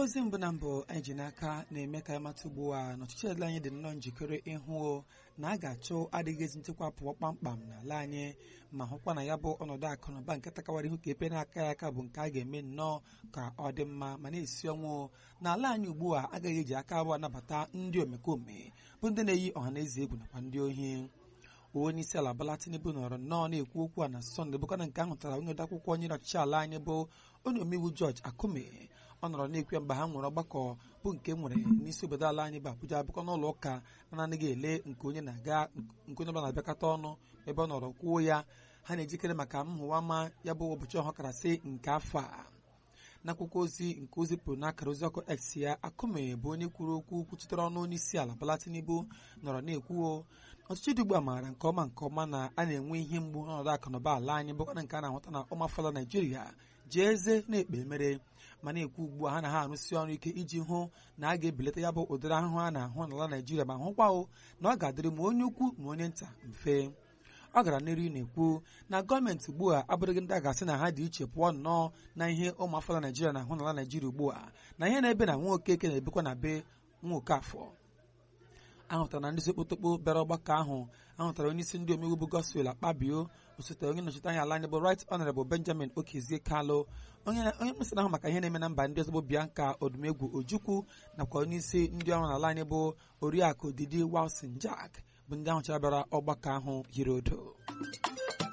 ozi mbụ na mbụ anyị ji n'aka na-eme ka anyị mata ugbu a na ọchịchị ala anyị dị nnọọ njikere ịhụ na a ga-achụ adịghị ezi nchekwa pụọ kpamkpam n'ala anyị ma hụkwa na ya bụ ọnọdụ akụ na ụba nke takawara ihu ka epe na-aka ya aka bụ nke a ga-eme nnọọ ka ọ dị mma ma na-esi ọnwụ n'ala anyị ugbu a agaghị eji aka abụọ anabata ndị omekome bụ ndị na-eyi ọha na eze egwu nakwa ndị ohi onye isi ala Bola Tinubu nọrọ nnọọ na-ekwu okwu a na sọnde bụkana nke ahụ tara onye odeakwụkwọ nyere ọchịchị ala anyị bụ onye omeiwu George Akume ọ nọrọ na-ekwu ya mgbe ha nwere ọgbakọ bụ nke nwere n'isi obodo ala anyị bụ Abuja bụkwa n'ụlọ ụka anaghị ele nke onye na-aga nke onye ọbụla na-abịakọta ọnụ ebe ọ nọrọ kwuo ya ha na-ejikere maka nhụwama ya bụ ụbọchị ọhakarasị nke afọ a n'akwụkwọ ozi nke o zipụrụ n'akara ozi ọkụ X ya Akume bụ onye kwuru okwu kwuchitere ọnụ onye isi ala Bola Tinubu nọrọ na-ekwuo ọchịchị dị ugbu a maara nke ọma nke ọma na a na-enwe ihe mgbu n'ọnọdụ akụnụba ala anyị bụkwana nke a na-ahụta na ọmafọla Naijiria ji eze na-ekpe mere ma na-ekwu ugbu a ha na ha arụsị ọrụ ike iji hụ na a ga-ebelata ya bụ ụdịrị ahụhụ a na-ahụ n'ala Naijiria ma hụkwa o na ọ ga-adịrị ma onye ukwu ma onye nta mfe ọ gara n'iru na-ekwu na gọọmenti ugbu a abụrụghị ndị a ga-asị na ha dị iche pụọ nnọọ na ihe ụmụafọla Naijiria na-ahụ n'ala Naijiria ugbu a na ihe na-ebe na nwa okeke na-ebikwa na be nwa okafọ ahụtara na ndị isi okpotokpo bịara ọgbakọ ahụ ahụtara onye isi ndị omeiwu bụ Godswill Akpabio osote onye nnọchite anya ala anyị bụ Right Honorable Benjamin Okezie Kalu onye onye mkpesa ahụ maka ihe na-eme na mba ndị ọzọ bụ Bianca Odumegwu Ojukwu nakwa onye isi ndị ọrụ n'ala anyị bụ Oriakụ Didi Wilson Jack bụ ndị ahụ chara bịara ọgbakọ ahụ yiri odo